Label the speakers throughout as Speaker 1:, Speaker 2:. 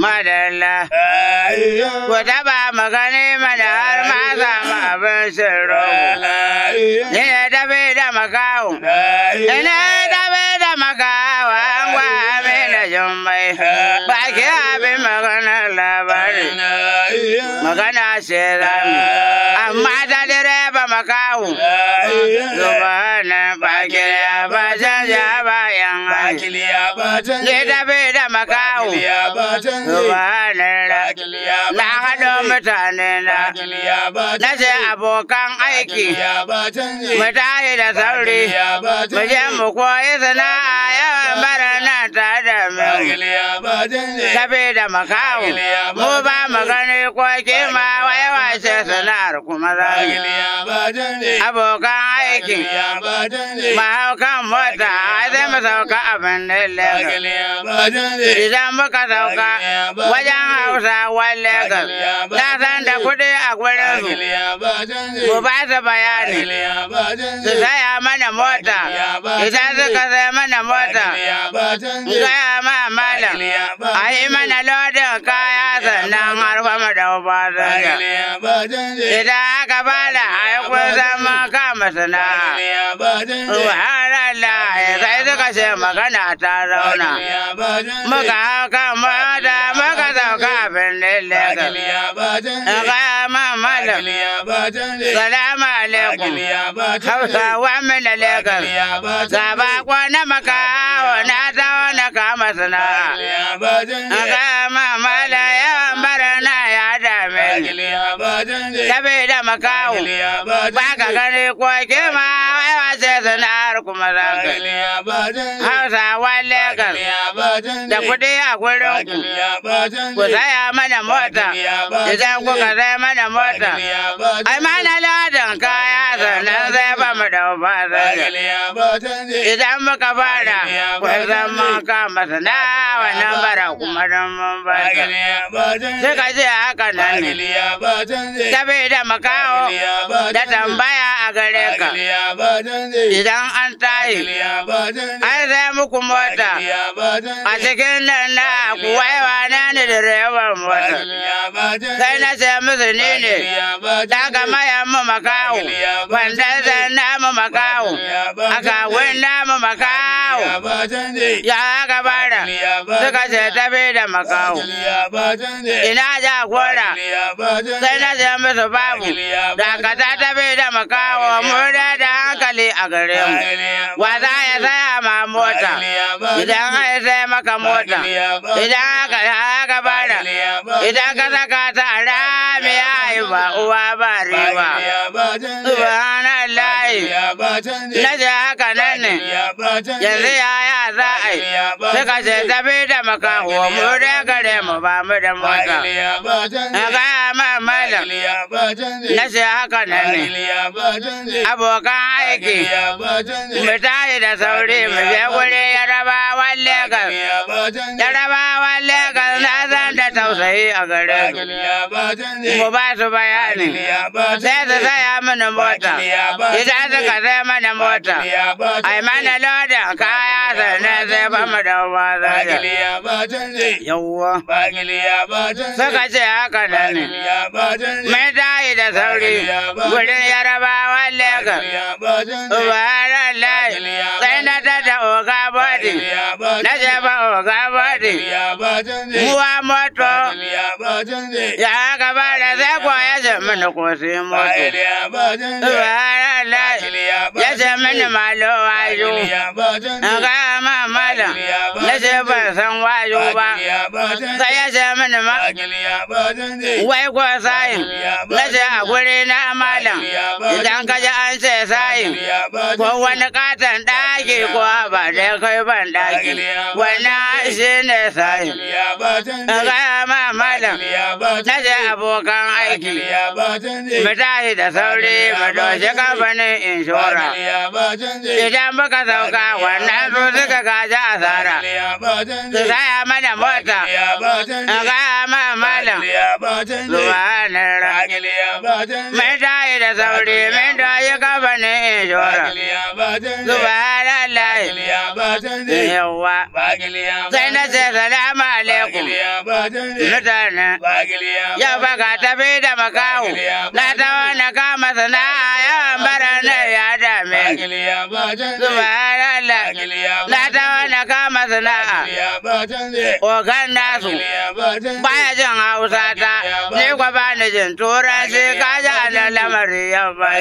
Speaker 1: madalla. Ku taba magani mana har ma samu abin sirro. Ni ne tafi da makawo. Ni ne tafi da makawo an gwa amina jummai. Baki abin maganar labari. Magana ce zami. Amma ta direba makawo. Zubanin baki ya ba canja bayan hanyar. Ni tafi da makawo. Zubanin Na haɗo mutane na. Na ce abokan aiki. Mu tashi da sauri. Mu je mu koyi sana'a yawan bara nan tare da mu. Tafi da makawo. Mu ba mu gani ko kima wai wace sana'ar kuma za mu. Abokan aiki. Mu hau kan mota sai mu sauka abin da Lagos. Idan muka sauka wajen Hausawan Lagos. Na san da kuɗi a gurin su. Mu ba su bayani. Su saya mana mota. Idan suka saya mana mota. Gaya ma malam. A yi mana lodin kaya sannan har kuma da fasinja. Idan aka bada a yi kusan mun kama sana'a. Subhanallah sai suka ce magana ta zauna. Muka hau kan mota muka sauka abin Lagos. Gaya ma malam. Salamu alaikum. Hausawa mina Lagos. Ga bako na makawo na tawo na kama sana'a. Gaya ma malam yawan bara na ya dame ni. Tabi da makawo. Ba ka gani ko kima wai wace sana'ar kuma za ka yi. Hausawa Lagos. Da kuɗi a gurin ku. Ku saya mana mota. Idan kuka saya mana mota. Ai mana ladan kaya sannan sai ba mu da fasinja. Idan muka fara, kun san mun kama sana'a wannan bara kuma don mun bata. Suka ce haka nan ne. Tabi da makaho da tambaya a gare ka. Idan an tayi, an sai muku mota. A cikin nan na kuwai wane ne direban mota. Sai na ce musu ni ne. Daga mayan mu makaho. Wanda zan namu makaho. Aka wani namu makaho. Ya aka bara. Suka ce tafi da makaho. Ina jagora. Sai na ce musu babu. Dakata tafi da makaho. Mu da da hankali a gare mu. Wa za ya saya ma mota. Idan ai sai maka mota. Idan aka aka bara. Idan ka saka ta a rami ya yi ba uwa ba riba. Subhanallah. Na ce haka nan ne. Yanzu yaya za a yi. Suka ce tafi da makaho. Mu da gare mu ba mu da mota. Na gaya ma malam. Na ce haka nan ne. Abokan aiki. Mu tashi da sauri mu je wuri yarabawan Legas. Yarabawan Legas na san da tausayi a gare su. Mu ba su bayani. Sai su saya mana mota. Idan suka sai mana mota. Ai mana lodin kaya sannan sai ba mu da fasinja. Yawwa. Suka ce haka nan ne. Mai tashi da sauri. Wurin yarabawan Legas. Subhanallah. Sai na tada oga body. Na ce ba oga body. Muwa moto. Ya gaba da sai ko ya ce mini ko sai moto. Subhanallah. Ya ce mini malo wayo. Na ga ma malam. Na ce ban san wayo ba. Sai ya ce mini ma. Wai ko sayin. Na ce a guri na malam. Idan ka ji an ce sayin. Ko wani katon ɗaki ko ba dai kai ban ɗaki. Wannan shi ne sayin. Na ga ma malam. Na ce abokan aiki. Mu tashi da sauri mu doshi kamfanin inshora. Idan muka sauka wannan su suka gaji asara. Su saya mana mota. Na gaya ma malam. Subhanallah. Mun tashi da sauri mun tashi kamfanin kamfanin inshora. Subhanallah. Yawwa. Sai na ce salamu alaikum. Mutane. Yau ba ka tafi da makahu. Na ta wani kama sana'a yawan bara na ya dame. Subhanallah. Na ta wani kama sana'a. Ogan nasu. Baya jin Hausa ta. Ni kwa ba ni jin Turanci ka ji ana lamari yau ba.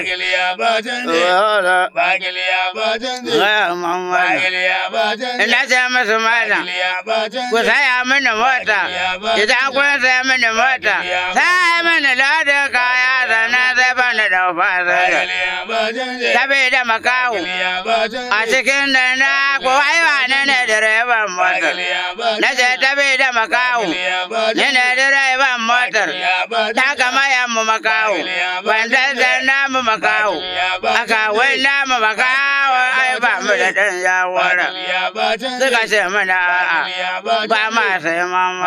Speaker 1: Ina ce musu malam. Ku saya mini mota. Idan kun saya mini mota. Sai mini lodin kaya sannan sai bani da fasara. Saboda makahu. A cikin da na kuwa wane ne direban motar. Na ce saboda makahu. Ni ne direban motar. Ta kama yammu makahu. Bandan da namu makahu. Aka wai namu makahu. Ai ba mu da ɗan yawara. Suka ce mana a'a. Ba ma sai mama.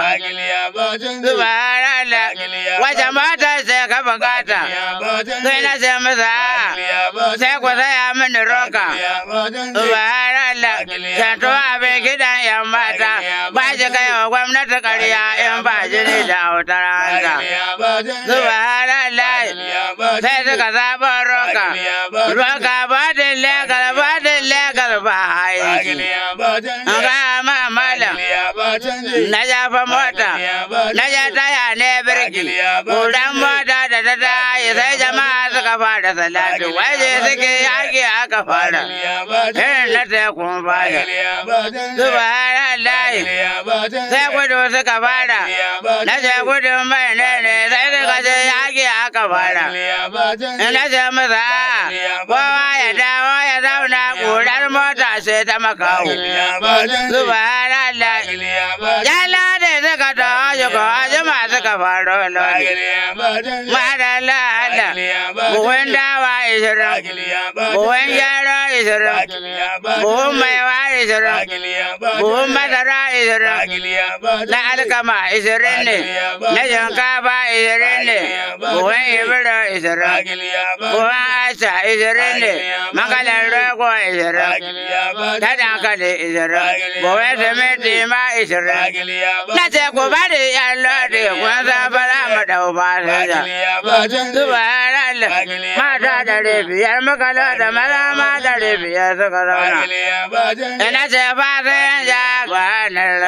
Speaker 1: Subhanallah. Wace mota sai ka bukata? Sai na ce masa a'a. Sai ku saya mini roka. Subhanallah. Santo abin gidan yan mata. Ba shi kai wa gwamnati ƙarya in ba jini da autar hanta. Subhanallah. Sai suka zaɓa roka. Roka ba din legal ba din legal ba aiki. An gaya ma malam. Na jafa mota. Na ja taya ne birki. Kudan mota da ta tayi sai jama'a suka fara salatu. Waje suke yaki aka fara. Irin na tekun fara. Subhanallah. Sai gudu suka fara. Na ce gudun mai ne ne sai suka ce yaki aka fara. Na ce masa a'a. Kowa ya dawo ya zauna ƙurar mota sai ta makawo. Subhanallah. Yala da suka taho shi ko ajima suka faro lodi. Madalla Allah. Buhun dawa ishirin. Buhun gyara ishirin. Buhun maiwa ishirin. Buhun masara ishirin. Na alkama ishirin ne. Na shinkafa ishirin ne. Buhun ibiro ishirin. Buhun asha ishirin ne. Makalar rogo ishirin. Ta dankali ishirin. Buhun siminti ma ishirin. Na ce ku bari yan lodi kun san fara mu dau fasinja. Subhanallah. Mata dari biyar muka loda maza ma dari biyar suka zauna. Ina ce fasinja subhanallah.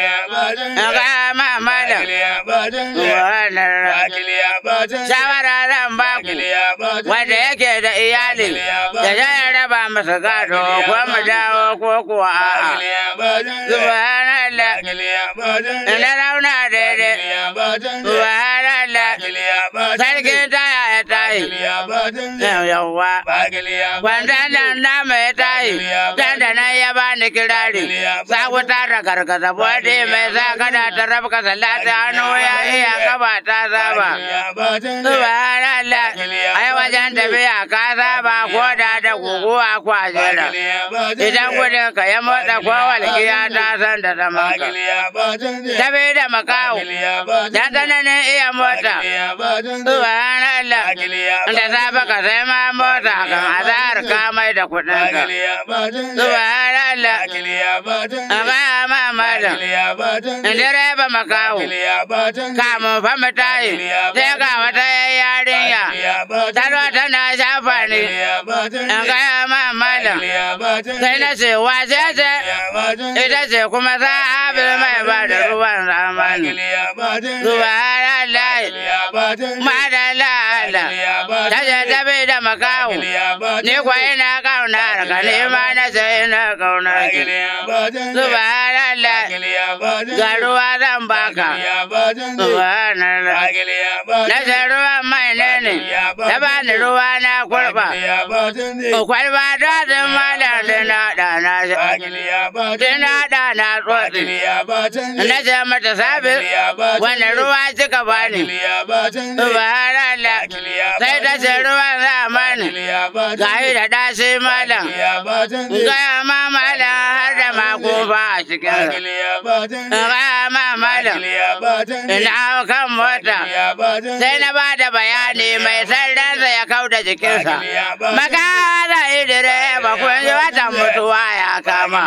Speaker 1: Ga ma malam. Subhanallah. Shawara zan ba ku. Wanda yake da iyali. Da ya raba masa gado ko mu dawo ko kuwa a'a. Subhanallah. Ina rauna daidai. Subhanallah. Sarkin taya ya tayi. Yawwa. Wanda nan nama ya tayi. Dan da nan ya bani kirari. Sa wuta da gargaza bode mai sa kada ta rabka salata hannu ya iya kaba ta saba. Subhanallah. Ai wajen tafiya ka saba ko da da guguwa kwajera. Idan gudun ka ya motsa ko walƙiya ta san da zaman ka. Tabi da makawo. Da tsananin iya mota. Subhanallah. Da safe ka sai ma mota kan azahar ka mai da kuɗin ka. Subhanallah. Amma ma malam. Direba makawo. Kamun fa mu tayi. Sai ga wata yarinya. Taro tana shafa ne. An gaya ma malam. Sai na ce wace ce? Ita ce kuma sahabil mai ba da ruwan zamani. Subhanallah. Madalla Allah. Ta ce ta bai da makawo. Ni kwa ina kaunar ka ni ma na ce ina kaunar ki. Subhanallah. Ga ruwa zan baka. Subhanallah. Na ce ruwan mai ne ne. Ta bani ruwa na kurba. Kwalba ta zin malam dina ɗana shi. Dina ɗana tsotsi. Na ce mata sabi. Wani ruwa kika bani. Subhanallah. Sai ta ce ruwan zamani. Gahi da ɗashi malam. Gaya ma malam har da makofa a cikin. Gaya ma malam. malam ina hau kan mota sai na ba da bayani mai sarransa ya kau da jikinsa makara idire ba kun ji watan mutuwa ya kama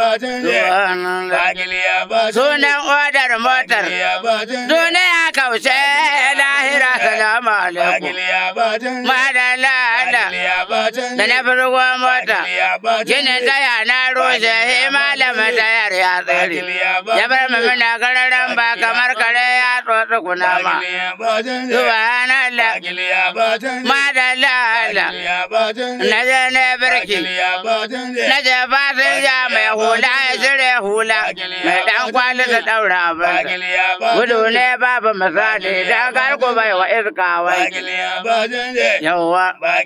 Speaker 1: sunan odar motar duniya kaushe lahira salamu alaikum madalla da na firgo mota ginin taya na rushe he malama tayar ya tsere ya bar mamina gararan ba kamar kare ya tsotsi kunama subhanallah madalla na je ne birki na je fasinja mai hula ya cire hula mai dan kwali da daura abin gudu ne babu misali dan karku bai wa iska wai yawa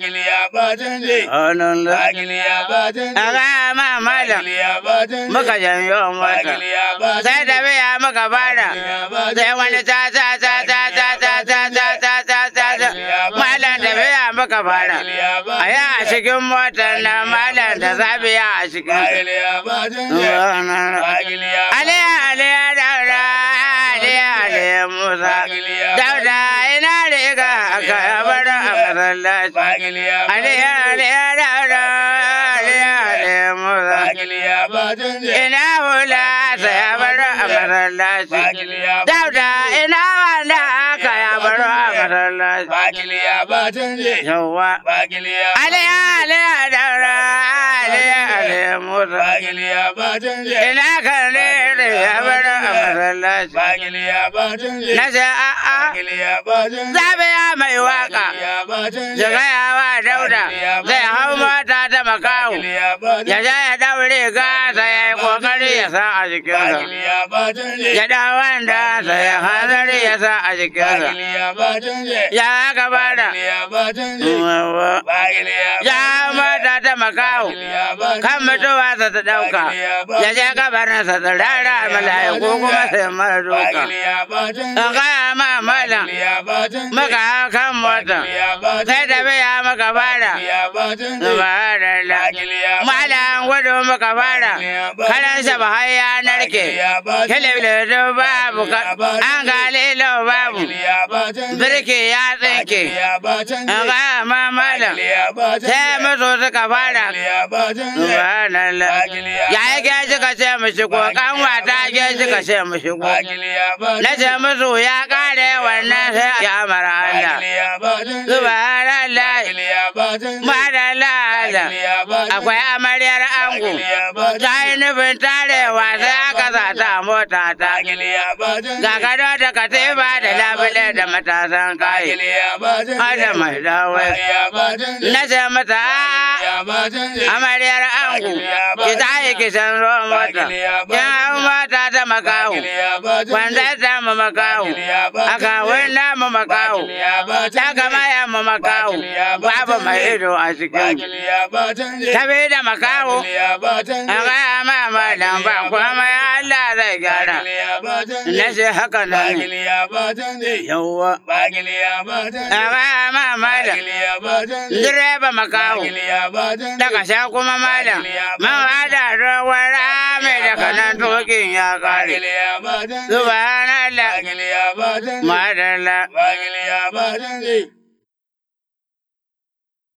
Speaker 1: hannun da a ga ma malam muka janyo mota sai da biya muka fara sai wani ta ta ta ta ta ta ta ta ta ta ta ta malam da biya muka fara a yi a cikin motar na malam da zabiya a cikin aliya aliya daura aliya aliya musa dauda ina riga aka yabar a masallaci aliya aliya daura aliya aliya musa ina hula ta yabar a masallaci dauda ina wanda aka yabar a masallaci yawa aliya aliya daura aliya aliya musa ina kan ne da yabar a masallaci na ce a'a zabe ya mai waka ya gaya wa dauda zai hau mota ta makahu ya ja ya daure gasa ya yi kokari ya sa a jikinsa ya da wanda sa ya hanzari ya sa a jikinsa ya gabata ya mota ta makahu kan mutuwa sa ta dauka ya je kabarinsa ta rara mala'iku kuma sai mara doka in gaya ma malam maka kan mota sai da biya maka fara subhanallah malam gudu maka fara karan sa ba har ya narke kelebele babu an galilo babu birki ya tsinke in gaya ma malam sai musu suka fara subhanallah ya yi gaji ka ce mu shigo kan wata gaji ka ce mu shigo na ce musu ya kare wannan sai ya mara Allah subhanallah madalla akwai amaryar ango ta yi nufin tarewa sai aka zata mota ta ga gado da katifa da labule da matasan kai hada mai dawai na ce mata amaryar ango ki ta yi kisan ruwan mota kin hau mota ta makahu wanda ta mu makahu aka wanda mu makahu ta kama ya mu makahu babu mai ido a cikin ta bi da makahu a gaya ma malam ba kuma ya Allah zai gyara na ce haka nan yawwa a gaya ma malam direba makahu daga sha kuma malam man hada ruwan rame daga nan tokin ya kare subhanallah madalla